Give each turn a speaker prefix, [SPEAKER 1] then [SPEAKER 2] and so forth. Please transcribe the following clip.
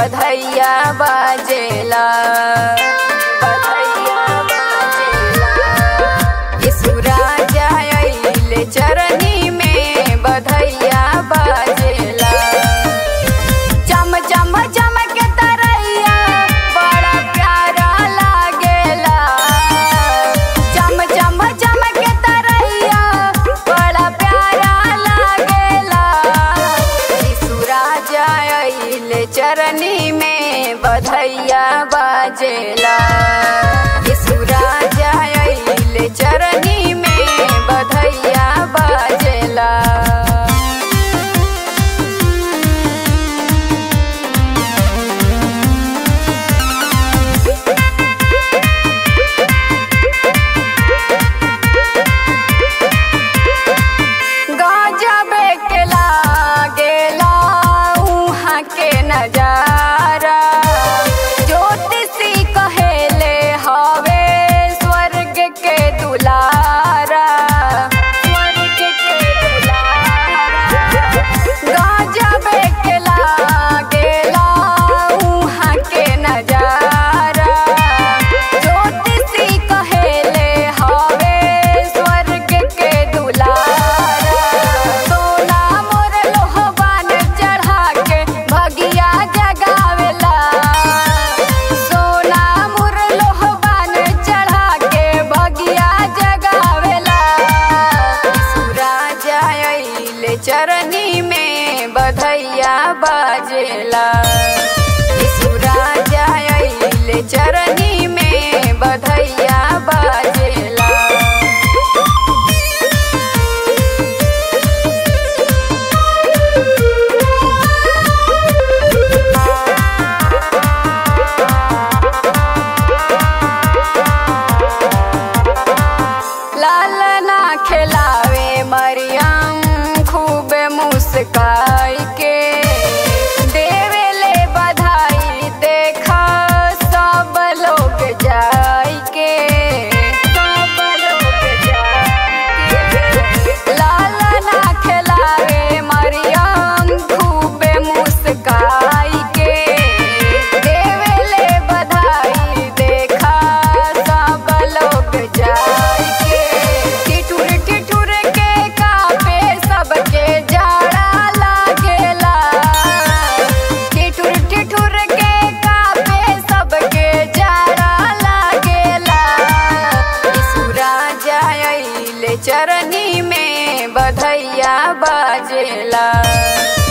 [SPEAKER 1] बधैया बाजेला बधैया बाजेला यीशु राजा अइले चरनी में बधैया बाजेला चम चम चमक तरैया बड़ा प्यारा लागेला चम चम चमक तरैया बड़ा प्यारा लागेला यीशु राजा अइले चरनी में बधैया बाजेला यीशु राजा अइले चरनी में बधैया बाजेला गजबे के लागेला उहाँ के नजारा ज्योतिषी कहेले हवे स्वर्ग के दुलारा स्वर्ग के दुलारा गजबे के लागेला उहाँ के नजारा ज्योतिषी कहेले हवे स्वर्ग के दुलारा सोना मोर लोहबान चढ़ा के भगिया जगावेला सोना मोर लोहबान चढ़ा के भगिया जगावेला यीशु राजा अइले चरनी में बधैया बाजेला यीशु राजा अइले चरनी में बधैया बाजेला लालना खिलावे मरियम खूब मुस्काई के देवेले बधाई देखा सब लोग जाई के सब लोग जाई के लालना खिलावे मरियम खूब मुस्काई के देवेले बधाई देखा सब लोग जाई के ठिठुर ठिठुर के कापे सबके जाड़ा लागेला ठिठुर ठिठुर के कापे सबके जाड़ा लागेला यीशु राजा अइले चरनी में बधैया बाजेला